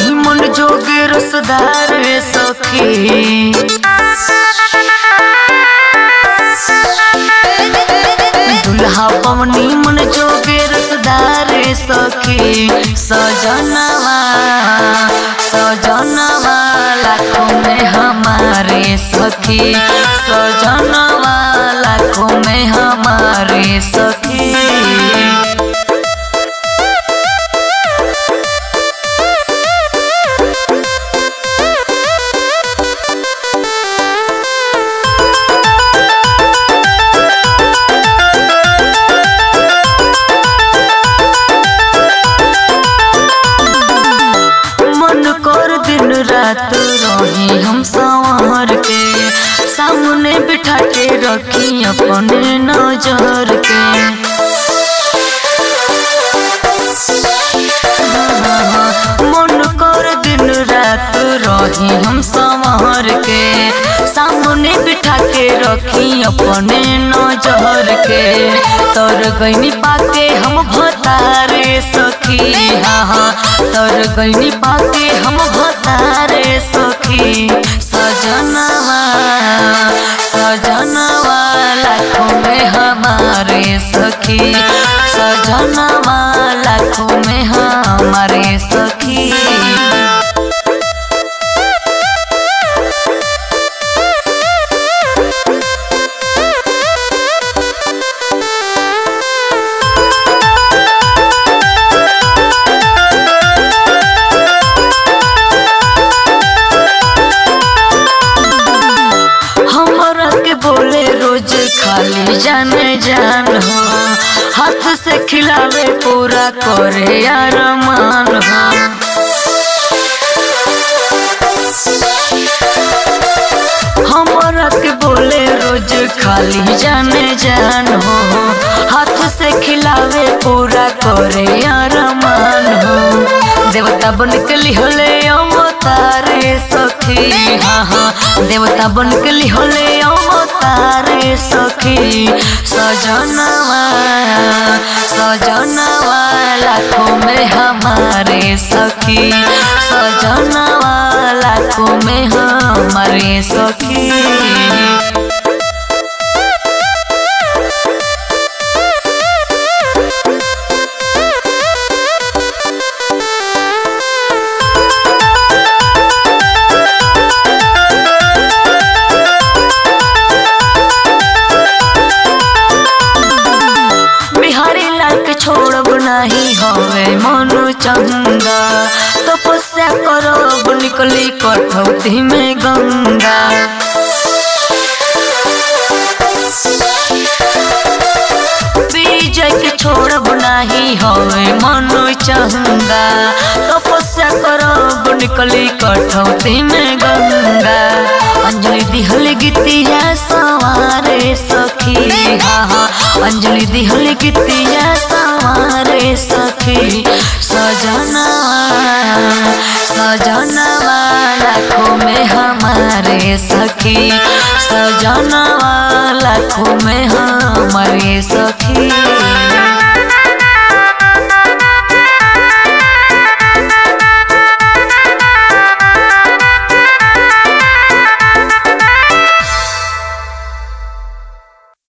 मन जोगे रसदार रे सखी दुल्हा पवनी मन जोगे रसदार रे सखी सजनवा सजनवा लाखों में हमारे सखी सजनवा लाखों में हमारे सखी मन कर दिन रात रही हम संवर के सामने बिठा के रखी अपने नजर के मन कर दिन रात रही हम संवर के सामने बिठा के रखी अपने नजर के तर गईनी पाके हम भतारे सखी हाँ हाँ तर गईनी पाके हम भतारे सखी सजनवा सजनवा लाखों में हमारे सखी सजनवा लाखों में हमारे सखी हमरा के बोले रोज खाली जाने जान हो हाथ से खिलावे पूरा करे अरमान हो हमरा के बोले रोज खाली जाने जान हो हाथ से खिलावे पूरा करे अरमान हो देवता बन के लिहले अवतारे सखी हाँ हाँ देवता बन के लिहले अवतारे सखी सजनवा सजनवा लाखों में हमारे सखी सजनवा लाखों में हमारे सखी बिहारी लाल के छोड़ब नाही हवे मनु चंगा तपस्या करब निकली कठौती में गंगा विजय के छोड़ब नाही हवे मनु चंगा तपस्या करब निकली कठौती में गंगा अंजलि दिहल गीतिया सवारे सखी हाँ हाँ अंजलि दिहल गीतिया सवारे सखी सजनवा सजनवा लाखों में हमारे सखी सजनवा लाखों में हमारे सखी